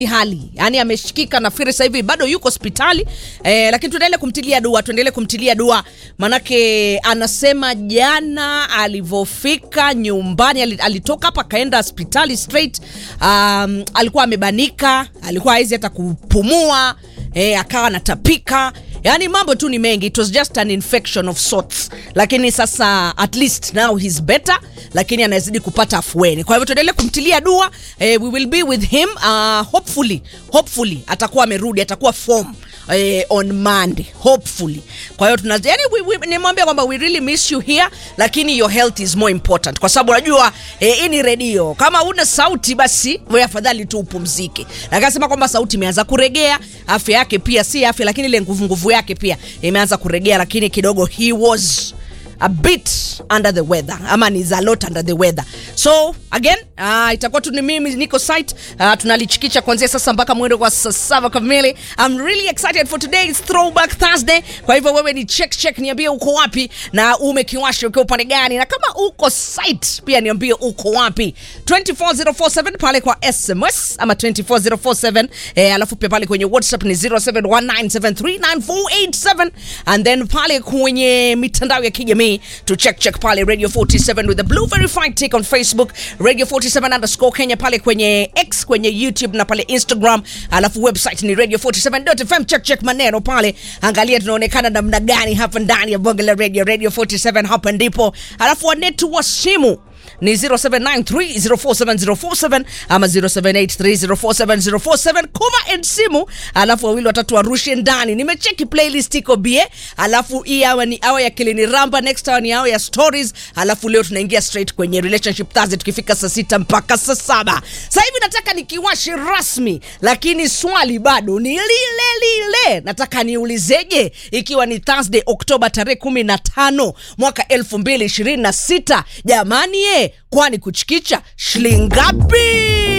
hali yani ameshikika nafikiri sasa hivi bado yuko hospitali eh, lakini tuendelee kumtilia dua tuendelee kumtilia dua manake anasema jana alivyofika nyumbani ali- alitoka hapa akaenda hospitali straight um, alikuwa amebanika alikuwa hawezi hata kupumua eh, akawa anatapika yaani mambo tu ni mengi it was just an infection of sorts lakini sasa at least now he's better lakini anazidi kupata afueni kwa hivyo tuendelee kumtilia dua eh, we will be with him uh, hopefully hopefully atakuwa amerudi atakuwa form eh, on monday hopefully kwa hiyo tuna yani we, we, nimwambia kwamba we really miss you here lakini your health is more important kwa sababu unajua eh, hii ni redio kama una sauti basi we afadhali tu upumzike akasema kwamba sauti imeanza kuregea afya yake pia si afya lakini ile nguvu nguvu yake pia imeanza kuregea lakini kidogo he was a bit under the weather ama ni a lot under the weather so again uh, itakuwa tu ni mimi niko site uh, tunalichikicha kuanzia sasa mpaka mwendo kwa saa saba kamili i'm really excited for today's throwback thursday kwa hivyo wewe ni check check niambie uko wapi na umekiwasha ukiwa upande gani na kama uko site pia niambie uko wapi 24047 pale kwa sms ama 24047 eh, alafu pia pale kwenye whatsapp ni 0719739487 and then pale kwenye mitandao ya kijamii to check check pale radio 47 with the blue verified take on facebook radio 47 underscore kenya pale kwenye x kwenye youtube na pale instagram alafu website ni radio 47fm check check maneno pale angalia tunaonekana namna gani hapa ndani ya bonge la radio radio 47 hapa ndipo alafu wanetu wa simu ni 0793047047 ama 0783047047 kuma and simu alafu wawili watatu warushe ndani nimecheki playlist iko bie alafu hii awa ni awa ya kilini ramba next hour ni awa ya stories alafu leo tunaingia straight kwenye relationship thursday tukifika saa sita mpaka saa saba sasa hivi nataka nikiwashe rasmi lakini swali bado ni lile lile nataka niulizeje ikiwa ni thursday oktoba tarehe kumi na tano mwaka elfu mbili ishirini na sita jamani ye kwani kuchikicha shilingi ngapi